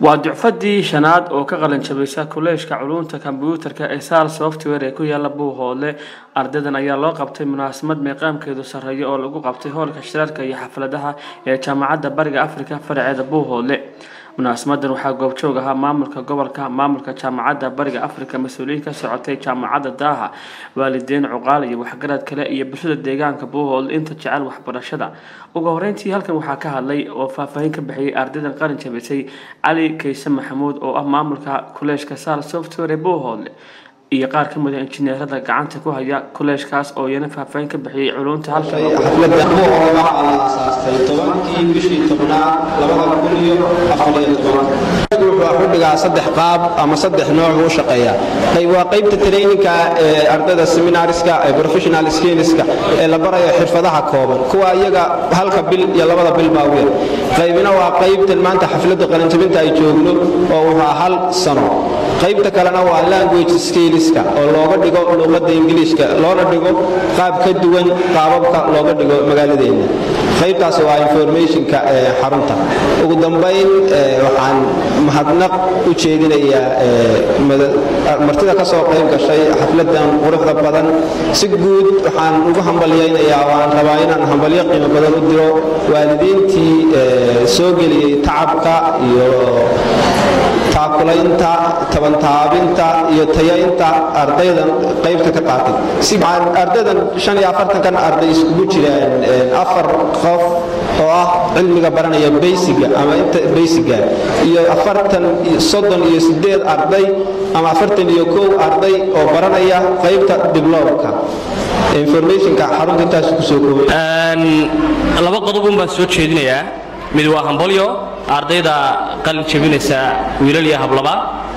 waa ducfadii shanaad oo ka qalin jabisa kolleejka culuumta kombyuutarka ee saal software ee ku yaala buuhoodle ardaydan ayaa loo qabtay munaasabad meeqaamkeedu sarreeya oo lagu qabtay hoolka shirarka iyo xafladaha ee jaamacadda bariga afrika faraceeda buuhoodle munaasamadan waxaa goobjoog ahaa maamulka gobolka maamulka jaamacadda bariga afrika mas-uuliyiin ka socotay jaamacadda daaha waalidiin cuqaal iyo waxgarad kale iyo bulshada deegaanka buuhoodle inta jecel waxbarashada ugu horeyntii halkan waxaa ka hadlay oo faahfaahin ka bixiyay ardaydan qalin jabisay cali kayse maxamuud oo ah maamulka kolleejka saal software buuhoodle iyo qaar ka mid a injineerada gacanta ku haya kolleejkaas oo iyana faahfaahin ka bixiyay culunta halkan xafladda buuhoodle waxaa la aasaastay tobankii bishii tobnaad labada kun iyo afariyo tobanka wuxuu ku dhigaa saddex qaab ama saddex nooc u shaqeeya qayb waa qaybta traininka ee ardayda seminariska ee professional skillska ee la barayo xirfadaha kooban kuwa iyaga halka bil iyo labada bil baa weyn qaybina waa qaybtan maanta xafladda qalinjabinta ay joogno oo wuxuu hal sano qaybta kalena waa language skillska oo looga dhigo luqadda ingiliishka loona dhigo qaab ka duwan qaababka looga dhigo magaaladeena qaybtaas waa informationka ee xarunta ugu dambayn waxaan mahadnaq u jeedinayaa martida ka soo qayb gashay xafladan quruxda badan si guud waxaan ugu hambalyaynayaa waan rabaa inaan hambalyo qiimo badan u diro waalidiintii soo geliyey tacabka iyo taakulaynta tabantaabinta iyo tayaynta ardaydan qaybta ka qaatay ardaydan shan iyo afartankan arday iskugu jiraan afar qof oo ah cilmiga baranaya baysiga ama inta baysiga iyo afartan soddon iyo sideed arday ama afartan iyo kow arday oo baranaya qaybta diblomka informationka xarunta intaas kusoo koobay laba qodobun baan soo jeedinayaa mid waa hambolyo ardayda qalin jabinaysa wiilal iyo hablaba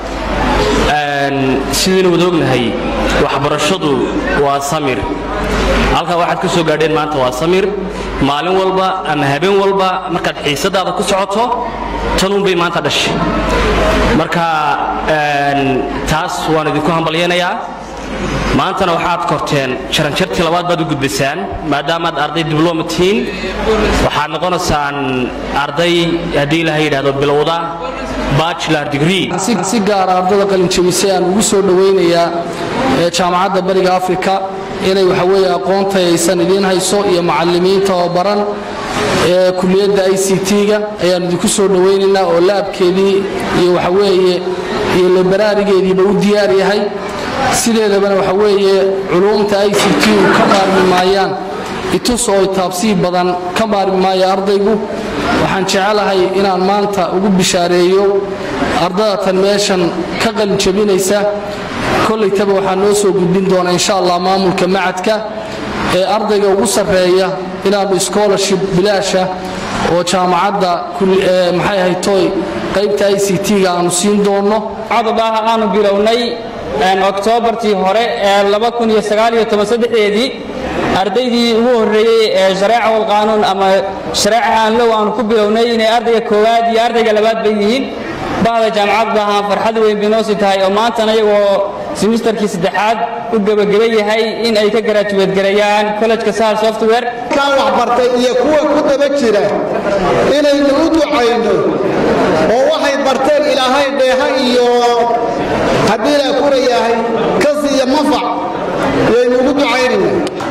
sidaynu wada ognahay waxbarashadu waa samir halkaa waxaad ka soo gaadheen maanta waa samir maalin walba ama habeen walba markaad xiisadaada ku socoto tanuunbay maanta dhashay marka taas waan idinku hambalyaynayaa maantana waxaad korteen jaranjartii labaad baad u gudbaysaan maadaamaad arday dibloma tihiin waxaad noqonaysaan arday haddii ilaha yidhahdo bilowda bachelor degree si gaara ardada qalinjabisay aan ugu soo dhowaynayaa jaamacadda bariga afrika inay waxaweye aqoontayaysan idiin hayso iyo macalimiinta oo baran ee kuliyadda i c t-ga ayaan idinku soo dhowaynaynaa oo laabkeedii iyo waxaweeye iyo libaraarigeediiba u diyaar yahay sideedabana waxa weeye culuumta i c t u ka maarmi maayaan itus oo itaabsii badan ka maarmi maayo ardaygu waxaan jecelahay inaan maanta ugu bishaareeyo ardadatan meeshan ka qalinjabinaysa kollaytaba waxaa noo soo gudbin doona insha allah maamulka macadka ee ardayga ugu sarreeya inaannu scholarship bilaasha oo jaamacadda maxay ahay toy qaybta i c t-ga aanu siin doonno cadabaha aanu bilownay oktoobartii hore ee eedii ardaydii ugu horreeyey ee shareeca walqaanuun ama shareeca aanlow aanu ku bilownay inay ardayga koowaad iyo ardayga labaad bay yihiin bahda jaamacad baahaan farxad weyn bay noosi tahay oo maantana iyagoo simisterkii saddexaad u gebageba yahay in ay ka garaajuweedgareeyaan kollejka sahal software kaan waxbartay iyo kuwa ku daba jira inaynu u ducayno oo waxay barteen ilaahay dheeha iyo haddii la kurayahay kas iyo mafac yaynu ugu ducaynayna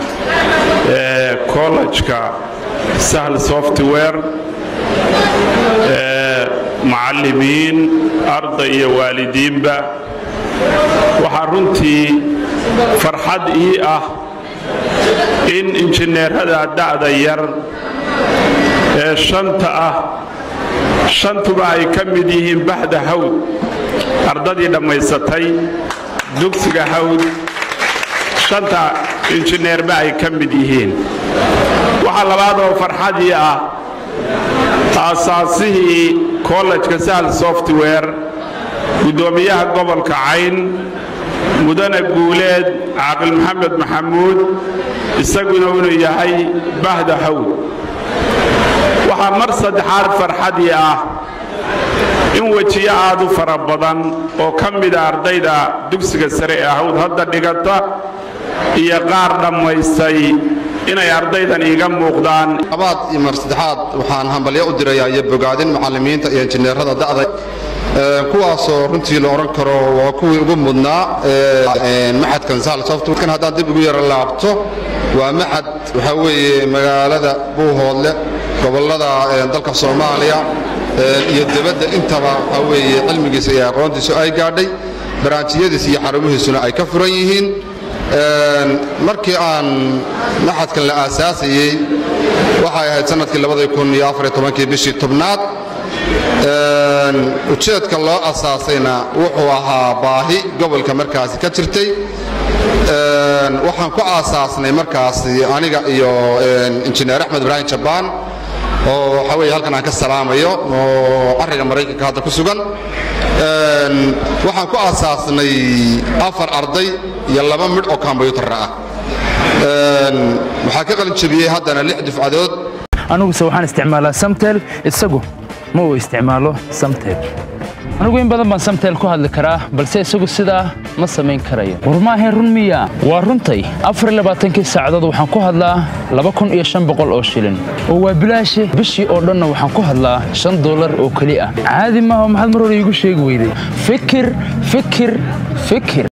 kollejka sahl software macallimiin arday iyo waalidiinba waxaa runtii farxad ii ah in injineerada da'da yar ee shanta ah shantuba ay ka mid yihiin baxda hawd ardadii dhammaysatay dugsiga hawd shanta injineerba ay ka mid yihiin waxaa labaad oo farxadii ah aasaasihii kollejka sahl software guddoomiyaha gobolka cayn mudane guuleed caaqil maxamed maxamuud isaguna inuu yahay bahda hawd waxaa mar saddexaad farxadii ah in wejiyo aad u fara badan oo ka mida ardayda dugsiga sare ee hawd hadda dhigata iyo qaar dhammaystay inay ardaydan iiga muuqdaan labaad iyo mar saddexaad waxaan hambalyo u dirayaa iyo bogaadin macallimiinta iyo injineerada da'da kuwaasoo runtii la odhan karo waa kuwii ugu mudnaa maxadkan sal softwarekan haddaan dib ugu yaro laabto waa maxad waxaa weeye magaalada buuhoodle gobollada dalka soomaaliya iyo debadda intaba waxaa weeye cilmigiisa iyo aqoontiisu ay gaadhay baraantiyadiis iyo xarumihiisuna ay ka furan yihiin markii aan maxadkan la aasaasayey waxay ahayd sannadkii bishii tobnaad ujeedka loo asaasayna wuxuu ahaa baahi gobolka markaasi ka jirtay waxaan ku aasaasnay markaasi aniga iyo injineer axmed ibraahim jabaan oo waxaa weye halkan aan ka salaamayo oo arriga maraykanka hadda ku sugan waxaan ku aasaasnay afar arday iyo laba midh oo kombyuutarra ah waxaa ka qalin jebiyey haddana lix dufcadood aniguse waxaan isticmaalaa samtel isagu ma uu isticmaalo samtel anigu in badan baan samtel ku hadli karaa balse isagu sidaa ma samayn karayo war maahayn run miya waa runtay afarlabaaatankii saacadood waxaan ku hadlaa laba kun iyo shan boqol oo shilin oo waa bilaashi bishii oo dhanna waxaan ku hadlaa shan dollar oo keli ah caadi maaha maxaad mar hore iigu sheegi weyday fikir fikir fikir